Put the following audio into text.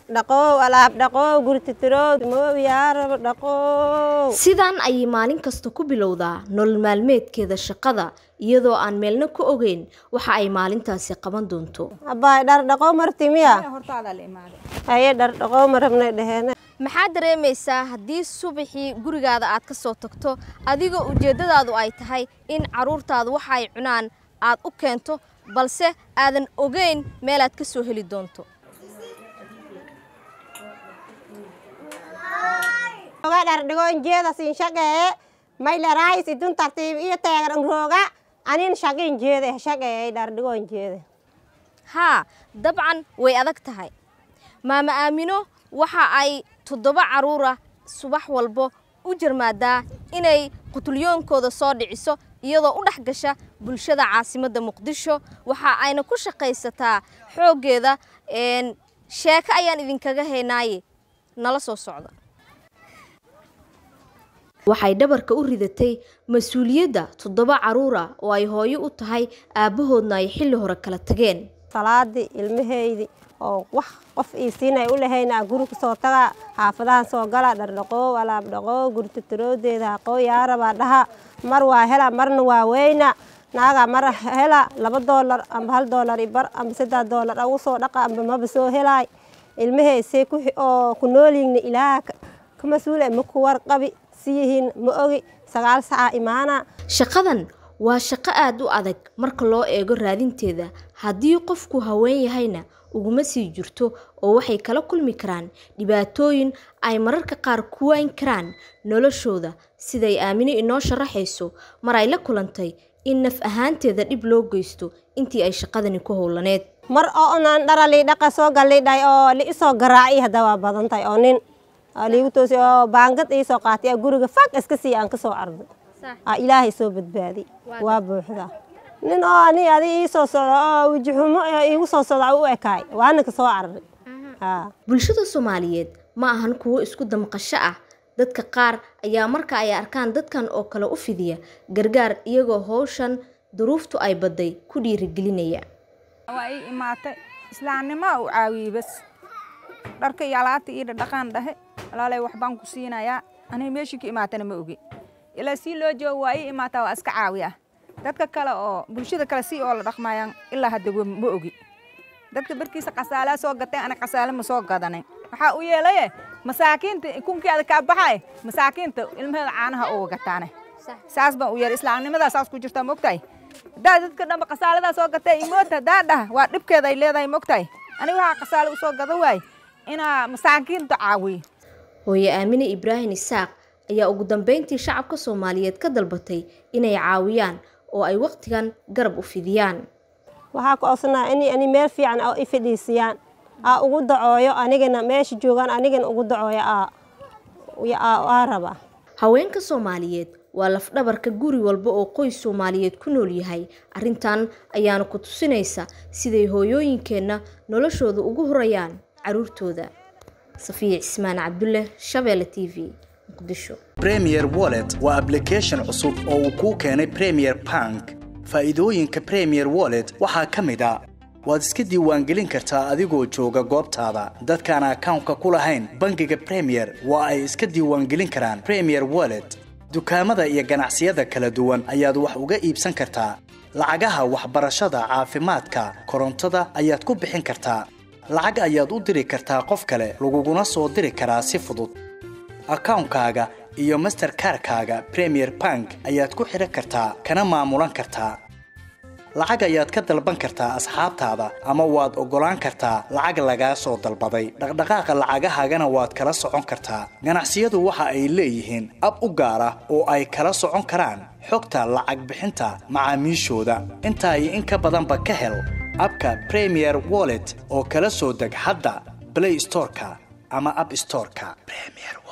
dhaqoow alaab dhaqoow gurtitirow mooyaarab dhaqoow sidaan ayay maalin kasta ku bilowdaa nolol maalmeedkeeda shaqada iyadoo aan meelna ku ogeyn waxa ay maalintaasi qaban doonto abbaay dhar dhaqoow marti miya haye dhar dhaqoow ma rabnay dheheena maxaad dareemaysaa haddii subaxii gurigaada aad ka soo tagto adigoo ujeeddadaadu ay tahay in carruurtaadu waxa ay cunaan aad u keento balse aadan ogeyn meelaad ka soo heli doonto oga dhar dhigo injeeda siin shaqee maylaraayis idun tartiib iyo teegan rooga anin shaqi injeeda shaqeey dhar dhigo injeeda haa dabcan way adag tahay maama aamino waxa ay toddoba carruura subax walbo u jarmaadaa inay qutulyoonkooda soo dhiciso iyadoo u dhex gasha bulshada caasimadda muqdisho waxa ayna ku shaqaysataa xooggeeda sheeko ayaan idinkaga haynaaye nala soo socda waxay dhabarka u ridatay mas-uuliyadda toddoba carruura oo ay hooyo u tahay aabbahoodna ay xilli hore kala tageen salaadii ilmahaydi oo wax qof ii siinay u lahayna guri kasoo taga xaafadahan soo gala dhardhaqoow alaab dhaqoow gurtitiroodeeda haqoo yaarabaa dhaha mar waa hela marna waa weyna naaga mar hela laba doolar amba hal doolar ibar amba saddex doolar ugu soo dhaqa amba maba soo helaay ilmahaysay oo ku noolyihiin ilaaha ka mas-uule ma ku warqabi siyihiin ma ogi sagaal sacaa imaana shaqadan waa shaqo aada u adag marka loo eego raadinteeda haddii qofku haween yahayna uguma sii jirto oo waxay kala kulmi karaan dhibaatooyin ay mararka qaar ku wayn karaan noloshooda siday aamino inoo sharaxayso mar ay la kulantay in naf ahaanteeda dhib loo geysto intii ay shaqadani ku howlaneed mar oo onaan dhara liidhaqa soo gallidhay oo liisoo garaaci hadda waa badan tahay oo nin liigu toosi oo baangad iisoo qaatay guriga fag iska sii aan kasoo arday ilaahay soo badbaadi waa buuxda nin oo ani adi iisoo socdo oo wejixumo iigu soo socda u ekaay waana kasoo cararay bulshada soomaaliyeed ma ahan kuwo isku damqasho ah dadka qaar ayaa marka ay arkaan dadkan oo kale u fidiya gargaar iyagoo howshan duruuftu ay badday ku dhiirigelinaya waa ii imaatay islaamnimo u caawiyey bas dharka iyo alaabta ii dhaqaan dhahe walaalay waxbaan ku siinayaa aniga meeshii ka imaatana ma ogi ilaa sii loo joogo waa ii imaataa waa iska caawiya dadka kale oo bulshada kale si oo la dhaqmayaan ilaa hadda ma ogi dadka barkiisa qasaalaa soo gatay ana qasaale ma soo gadanin waxaa u yeelaye masaakiinta kunkeeda kaa baxaye masaakiinta ilmaheeda caanaha uga gataane saas baan u yeelay islaamnimadaa saas ku jirtaa mogtahay haddaa dadka dhanba qasaaladaa soo gatay imoota haddaa dhah waa dhibkeeda ay leedahay mogtahay aniga waxaa qasaale usoo gada waay inaa masaakiinta caawiyo hooye aamine ibraahim isaaq ayaa ugu dambeyntii shacabka soomaaliyeed ka dalbatay inay caawiyaan oo ay wakhtigan garab u fidiyaan waxaa ku codsanaa in ani meel fiican oo i fadhiisiyaan aa ugu dacooyo anigana meesha joogaan anigana ugu dacooyo aa raba haweenka soomaaliyeed waa lafdhabarka guri walba oo qoys soomaaliyeed ku nool yahay arrintan ayaana ku tusinaysa siday hooyooyinkeenna noloshooda ugu horayaan caruurtooda safiya cismaan cabdulle shabeelle t v muqdisho premier wallet waa ablication cusub oo uu kuu keenay premier bank faa'iidooyinka premier wallet waxaa ka mid a waad iska diiwaangelin kartaa adigoo jooga goobtaada dadkaan akawnka ku lahayn bangiga premier waa ay iska diiwaangelin karaan premier wallet dukaamada iyo ganacsiyada kala duwan ayaad wax uga iibsan kartaa lacagaha waxbarashada caafimaadka korontada ayaad ku bixin kartaa lacag ayaad u diri kartaa qof kale laguguna soo diri karaa si fudud akawnkaaga iyo masterkarkaaga premier bank ayaad ku xidhan kartaa kana maamulan kartaa lacag ayaad ka dalban kartaa asxaabtaada ama waad oggolaan kartaa lacag lagaa soo dalbaday dhaqdhaqaaqa lacagahaagana waad kala socon kartaa ganacsiyadu waxa ay leeyihiin ab u gaar ah oo ay kala socon karaan xogta lacag bixinta macaamiishooda intaa iyo in ka badanba ka hel abka premier wallet oo kala soo deg hadda blay storeka ama ab storeka